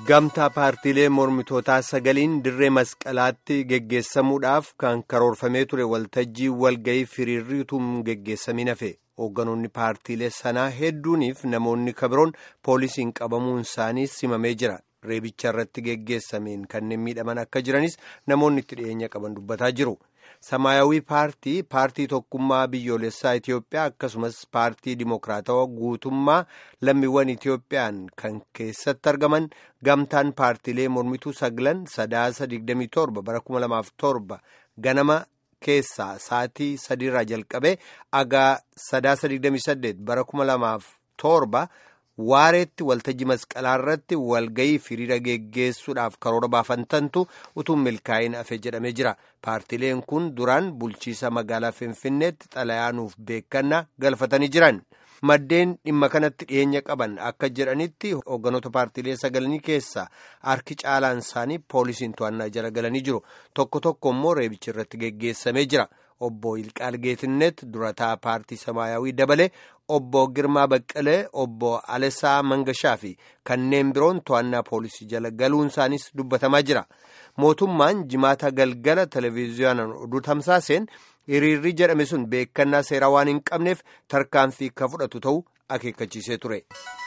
Gamtaa paartiilee mormitootaa sagaliin dirree masqalaatti geggeessamuudhaaf kan karoorfamee ture waltajjii walga'ii firiirriituun geggeessamin hafe hoogganoonni paartiilee sanaa hedduuniif namoonni kabiroon poolisiin qabamuun isaanii simamee jira reebicha irratti geggeessameen kanneen miidhaman akka jiranis namoonni itti dhiyeenya qaban dubbataa jiru. Samaayawii paartii paartii tokkummaa biyyoolessaa Itiyoophiyaa akkasumas paartii dimokiraatawaa guutummaa lammiiwwan Itiyoophiyaan kan keessatti argaman gamtaan paartiilee mormituu saglan sadaasa 27 bara 2007 ganama keessaa sa'aatii sadiirraa jalqabee agaa sadaasa 28 bara 2007 waareetti waltajjii masqalaa irratti walga'ii firiira geggeessuudhaaf karoora baafantantu utuu milkaa'in hafe jedhamee jira paartiileen kun duraan bulchiisa magaalaa finfinneetti xalayaanuuf beekannaa galfatanii jiran maddeen dhimma kanatti dhiyeenya qaban akka jedhanitti hoogganoota paartiilee sagalanii keessaa harki caalaan isaanii poolisiin to'annaa jala galanii jiru tokko tokko immoo reebichi irratti geggeessamee jira. obbo Ilqaal Geetinnet durataa paartii Samaayawii dabalee obbo Girmaa Baqqalee obbo Alesaa Mangashaa fi kanneen biroon to'annaa poolisii jala galuun isaanis dubbatamaa jira. Mootummaan jimaata galgala televezyiyoonaan oduu tamsaaseen hiriirri jedhame sun beekannaa seeraa waan hin qabneef tarkaanfii akka fudhatu ta'uu akeekkachiisee ture.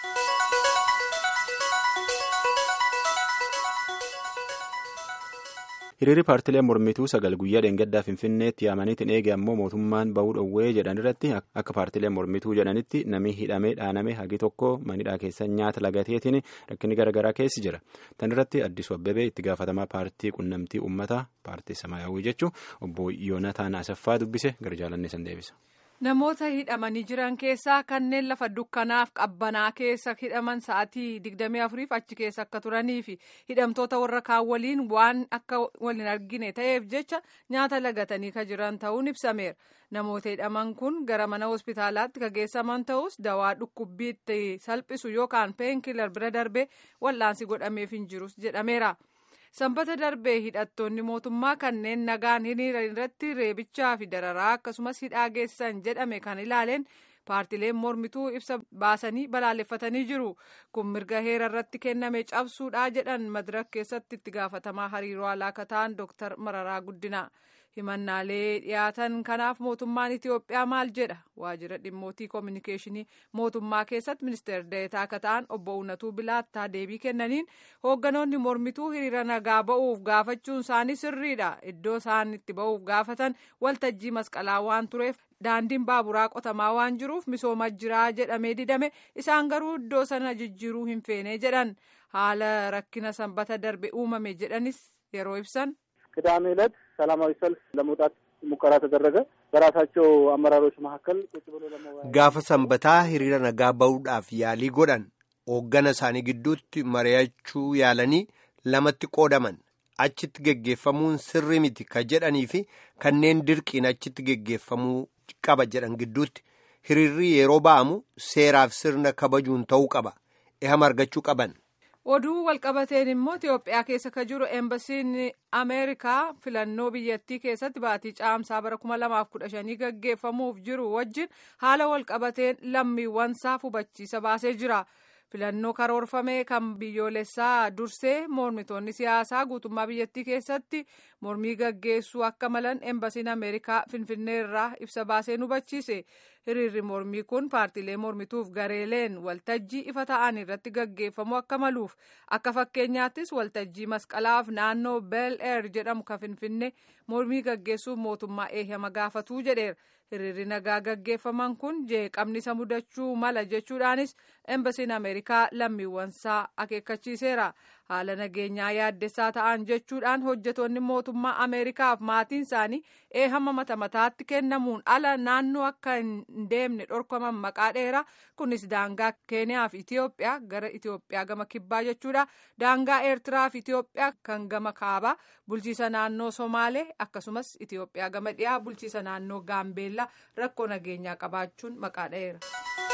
hiriirri paartiilee mormituu sagal guyyaa dheengaddaa finfinneetti yaamaniitiin eege ammoo mootummaan bahuu dhowwee jedhan irratti akka paartiilee mormituu jedhanitti namni hidhamee dhaaname hagi tokko manidhaa keessa nyaata lagateetiin rakkinni garaagaraa keessi jira tan irratti addisu abbabee itti gaafatamaa paartii qunnamtii uummataa paartii samaayawii jechuun obbo yoonataan asaffaa dubbise gara jaalannee san deebisa. Namoota hidhamanii jiran keessaa kanneen lafa dukkanaaf qabbanaa keessa hidhaman sa'aatii 24f achi keessa akka turanii fi hidhamtoota warra kaan waliin waan akka waliin argine ta'eef jecha nyaata lagatanii kan jiran ta'uun ibsameera. Namoota hidhaman kun gara mana hospitaalaatti kan geessaman ta'us dawaa dhukkubbiitti salphisu yookaan peenkilar bira darbee wal'aansi godhameef hin jirus jedhameera. sanbata darbee hidhattoonni mootummaa kanneen nagaan hiriira irratti reebichaa fi dararaa akkasumas hidhaa geessisan jedhame kan ilaaleen paartileen mormituu ibsa baasanii balaaleffatanii jiru kun mirga heera irratti kenname cabsuudhaa jedhan madirak keessatti itti gaafatamaa hariiroo alaa kan ta'an dooktar mararaa guddina himannaalee dhiyaatan kanaaf mootummaan itiyoophiyaa maal jedha waajjira dhimmootii koominikeeshinii mootummaa keessatti ministeera deetaa akka ta'an obbo unatuu bilaattaa deebii kennaniin hoogganoonni mormituu hiriira nagaa ba'uuf gaafachuun isaanii sirriidha iddoo isaan itti ba'uuf gaafatan waltajjii masqalaa waan tureef daandiin baaburaa qotamaa waan jiruuf misooma jiraa jedhamee didame isaan garuu iddoo sana jijjiiruu hin feene jedhan haala rakkina sanbata darbe uumame jedhanis yeroo ibsan. ቅዳሜ ዕለት ሰላማዊ ሰልፍ ለመውጣት ሙከራ ተደረገ። በራሳቸው አመራሮች መካከል ቁጭ ብሎ ለመወያየት gaafa sanbataa hiriira nagaa ba'uudhaaf yaalii godhan hooggana isaanii gidduutti mari'achuu yaalanii lamatti qoodaman achitti geggeeffamuun sirrii miti ka jedhanii fi kanneen dirqiin achitti geggeeffamuu qaba jedhan gidduutti hiriirri yeroo ba'amu seeraaf sirna kabajuun ta'uu qaba ehama argachuu qaban. oduu walqabateen immoo itiyoophiyaa keessa ka jiru eembasiin ameerikaa filannoo biyyattii keessatti baatii caamsaa bara 2015 gaggeeffamuuf jiru wajjin haala walqabateen lammiiwwansaa hubachiisa baasee jira filannoo karoorfame kan biyyoolessaa dursee mormitoonni siyaasaa guutummaa biyyattii keessatti mormii gaggeessuu akka malan eembasiin ameerikaa finfinnee irraa ibsa baasee hubachiise hiriirri mormii kun paartiilee mormituuf gareeleen waltajjii ifa ta'an irratti gaggeeffamu akka maluuf akka fakkeenyaattis waltajjii masqalaaf naannoo bel eer jedhamu kan finfinnee mormii gaggeessuuf mootummaa eeyyama gaafatuu jedheera hiriirri nagaa gaggeeffaman kun jeeqamni isa mudachuu mala jechuudhaanis eembasiin ameerikaa lammiiwwansaa akeekkachiiseera haala nageenyaa yaaddessaa ta'an jechuudhaan hojjetoonni mootummaa ameerikaaf maatiin isaanii eeyyama mata mataatti kennamuun ala naannoo akka hin deemne dhorkaman maqaa dheeraa kunis daangaa keeniyaa fi itiyoophiyaa gara itiyoophiyaa gama kibbaa jechuudha daangaa eertiraa fi itiyoophiyaa kan gama kaabaa bulchiisa naannoo somaalee akkasumas itiyoophiyaa gama dhiyaa bulchiisa naannoo gaambeellaa rakkoo nageenyaa qabaachuun maqaa dheera.